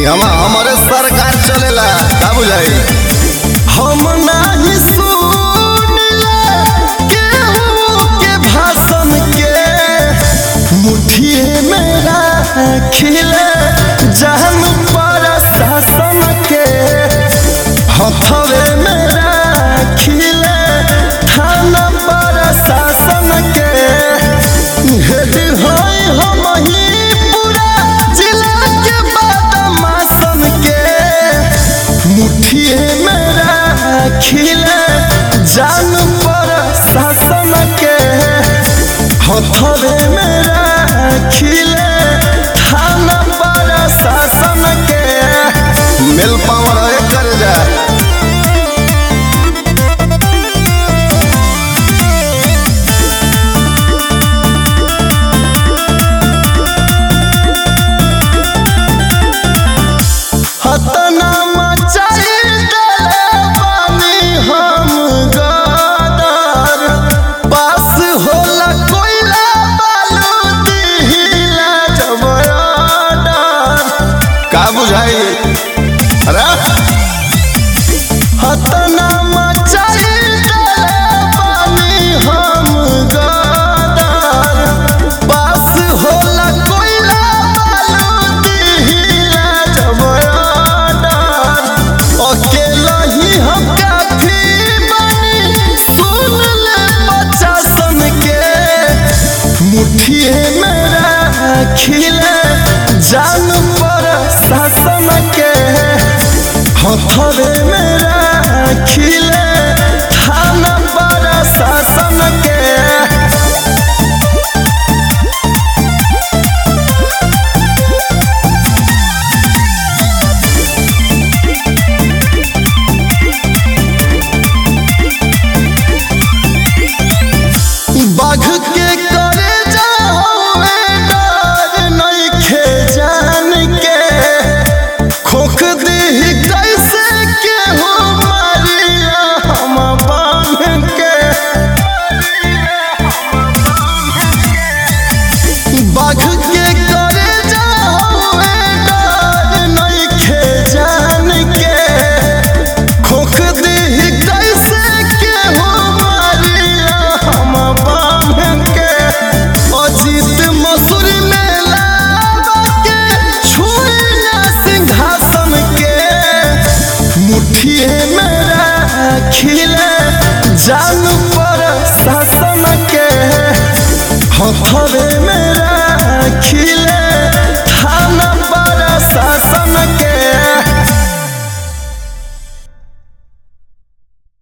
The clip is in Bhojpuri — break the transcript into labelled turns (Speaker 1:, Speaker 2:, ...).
Speaker 1: इहवा हमारे सरकार चलेला का बुझाई हम नाही सुनले केहू के भाषण के मुठिए में राखिले जहन पर शासन के हथवे में राखिले थाना पर शासन के हेड होई हम ही पूरा जिला के बदमाशन के मुठिए में राखिले जान पर शासन के हथवे में राखिले थाना पर शासन के मिल पावर कर जा हतना मचाई देले बानी हम गदर पास होला कोइला बालू दिहिला जबरदर का बुझाई अरे हतना मचाई देले बानी हम गदर पास होला कोइला बालू दिहिला जबरदर अकेला ही हम काफी बनी सुन ले बच्चा सन के मुठिए में राखिले जान पर शासन के हथवे में राखिले थाना पर शासन के बाघ के करे जावे डर नइखे जान के खोख दी कैसे के हो मारिया हम बांध के बाघ के करे जावे डर नइखे जान के खोख दी कैसे के हो मारिया हम बांध के अजीत मसूर में लावा के छुई ना सिंहासन के मुठिए में राखिले जान पर शासन के हथवे में